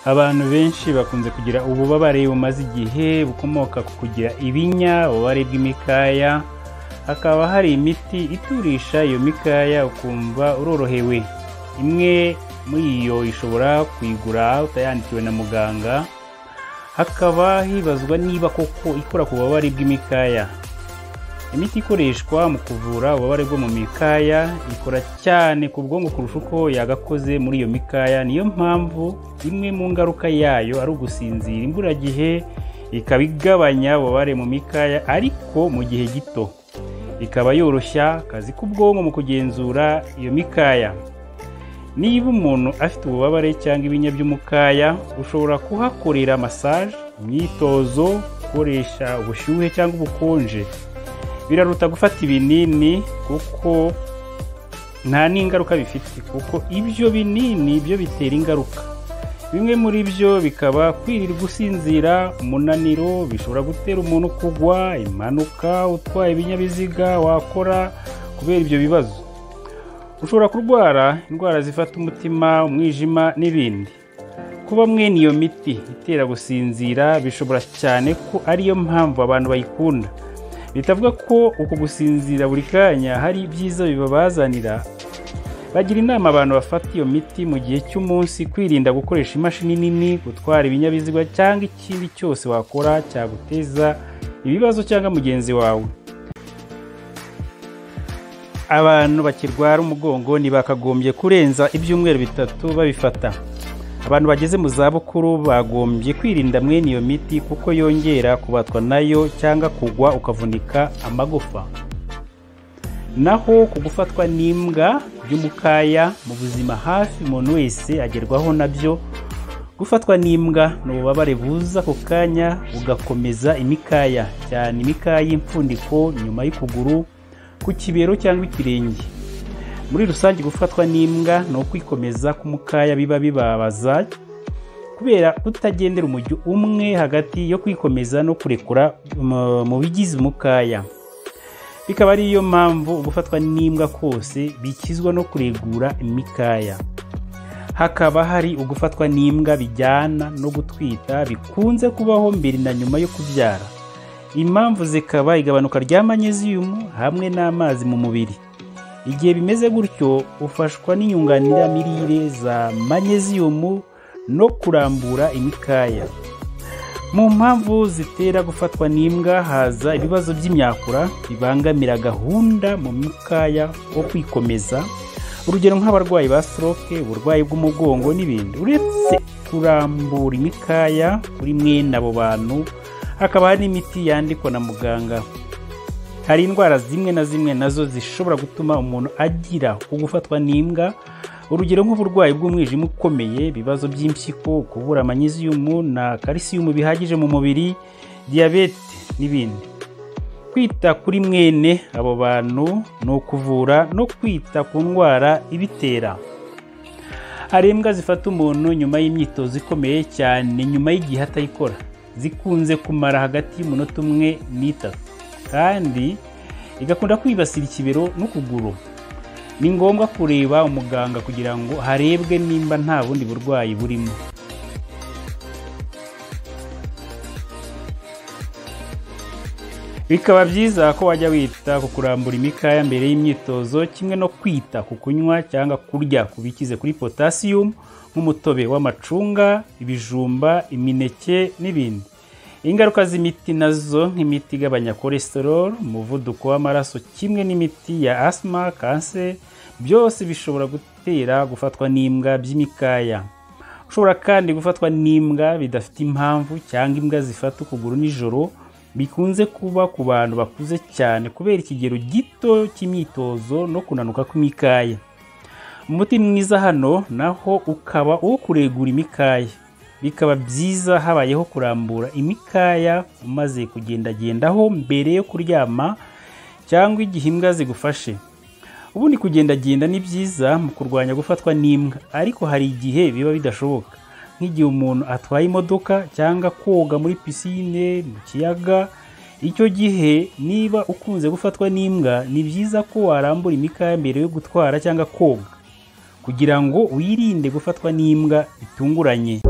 abantu benshi bakunze kugira ububabare bumaze igihe bukomoka ku kugira ibinya, ububabare bw'imikaya, hakaba hari imiti iturisha iyo mikaya ukumva urorohewe. Imwe muri yo ushobora kuyigura utayandikiwe na muganga, hakaba hibazwa niba koko ikora ku bubabare bw'imikaya. Imiti ikoreshwa mu kuvura ububabare bwo mu mikaya ikora cyane ku bwonko kurusha uko yagakoze muri iyo mikaya, niyo mpamvu imwe mu ngaruka yayo ari ugusinzira imburagihe, ikaba igabanya ububabare mu mikaya ariko mu gihe gito. Ikaba yoroshya akazi k'ubwonko mu kugenzura iyo mikaya. Niba umuntu afite ububabare cyangwa ibinya by'umukaya, ushobora kuhakorera massage, imyitozo, gukoresha ubushyuhe cyangwa ubukonje. Biraruta gufata ibinini kuko nta n'ingaruka bifite kuko ibyo binini byo bitera ingaruka. Bimwe muri byo bikaba kwirirwa usinzira, umunaniro, bishobora gutera umuntu kugwa, impanuka, utwaye ibinyabiziga wakora kubera ibyo bibazo. Ushobora kurwara indwara zifata umutima, umwijima n'ibindi. Kuba mwene iyo miti itera gusinzira bishobora cyane ko ariyo mpamvu abantu bayikunda. Bitavuga ko uku gusinzira buri kanya hari ibyiza bibabazanira, bagira inama abantu bafata iyo miti mu gihe cy'umunsi kwirinda gukoresha imashini nini, gutwara ibinyabiziga cyangwa ikindi cyose wakora cyaguteza ibibazo cyangwa mugenzi wawe. Abantu bakirwara umugongo ntibakagombye kurenza ibyumweru bitatu babifata. Abantu bageze mu zabukuru bagombye kwirinda mwene iyo miti kuko yongera kubatwa nayo cyangwa kugwa ukavunika amagufa. Naho ku gufatwa n'imbwa by'umukaya mu buzima hafi umuntu wese agerwaho nabyo, gufatwa n'imbwa ni ububabare buza ako kanya bugakomeza imikaya, cyane imikaya y'imfundiko nyuma y'ukuguru, ku kibero cyangwa ikirenge. Muri rusange gufatwa n'imbwa ni ukwikomeza k'umukaya biba bibabaza kubera kutagendera umujyo umwe hagati yo kwikomeza no kurekura mu- mu bigize umukaya. Bikaba ari yo mpamvu gufatwa n'imbwa kose bikizwa no kuregura imikaya. Hakaba hari ugufatwa n'imbwa bijyana no gutwita bikunze kubaho mbere na nyuma yo kubyara. Impamvu zikaba igabanuka rya manyeziyumu hamwe n'amazi mu mubiri. Igihe bimeze gutyo ufashwa n'inyunganiramirire za manyeziyumu no kurambura imikaya. Mu mpamvu zitera gufatwa n'imbwa haza ibibazo by'imyakura bibangamira gahunda mu mukaya wo kwikomeza, urugero nk'abarwayi ba stroke, uburwayi bw'umugongo n'ibindi. Uretse kurambura imikaya kuri mwene abo bantu, hakaba hari n'imiti yandikwa na muganga. Hari indwara zimwe na zimwe nazo zishobora gutuma umuntu agira ugufatwa n'imbwa, urugero nk'uburwayi bw'umwijima ukomeye, ibibazo by'impyiko, kubura amanyeziyumu na kalisiyumu bihagije mu mubiri, diyabete n'ibindi. Kwita kuri mwene abo bantu ni ukuvura no kwita ku ndwara ibitera. Hari imbwa zifata umuntu nyuma y'imyitozo ikomeye cyane nyuma y'igihe atayikora. Zikunze kumara hagati y'umunota umwe n'itatu kandi igakunda kwibasira ikibero n'ukuguru. Ni ngombwa kureba umuganga kugira ngo harebwe nimba nta bundi burwayi burimo. Bikaba byiza ko wajya wita ku kurambura imikaya mbere y'imyitozo kimwe no kwita ku kunywa cyangwa kurya ku bikize kuri potasiyumu nk'umutobe w'amacunga, ibijumba, imineke n'ibindi. Ingaruka z'imiti nazo nk'imiti igabanya cholesterol, umuvuduko w'amaraso kimwe n'imiti ya asima, kanseri, byose bishobora gutera gufatwa n'imbwa by'imikaya. Ushobora kandi gufatwa n'imbwa bidafite impamvu cyangwa imbwa zifata ukuguru nijoro, bikunze kuba ku bantu bakuze cyane kubera ikigero gito cy'imyitozo no kunanuka kw'imikaya. Umuti mwiza hano naho ukaba uwo kuregura imikaya. Bikaba byiza habayeho kurambura imikaya umaze kugendagendaho mbere yo kuryama cyangwa igihe imbwa zigufashe. Ubundi kugendagenda ni byiza mu kurwanya gufatwa n'imbwa, ariko hari igihe biba bidashoboka. Nk'igihe umuntu atwaye imodoka cyangwa koga muri pisine, mu kiyaga, icyo gihe niba ukunze gufatwa n'imbwa, ni byiza ko warambura imikaya mbere yo gutwara cyangwa koga kugira ngo wirinde gufatwa n'imbwa bitunguranye.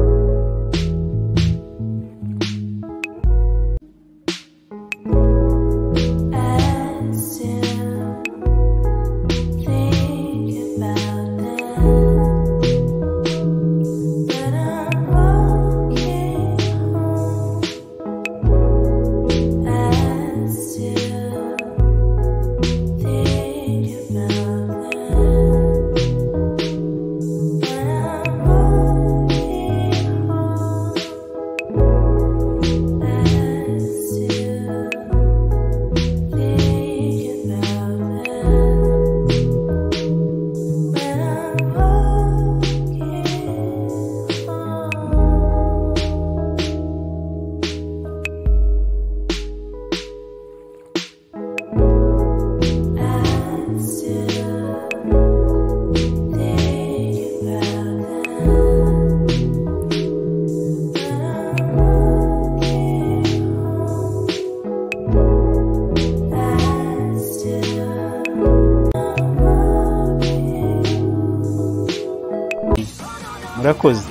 murakoze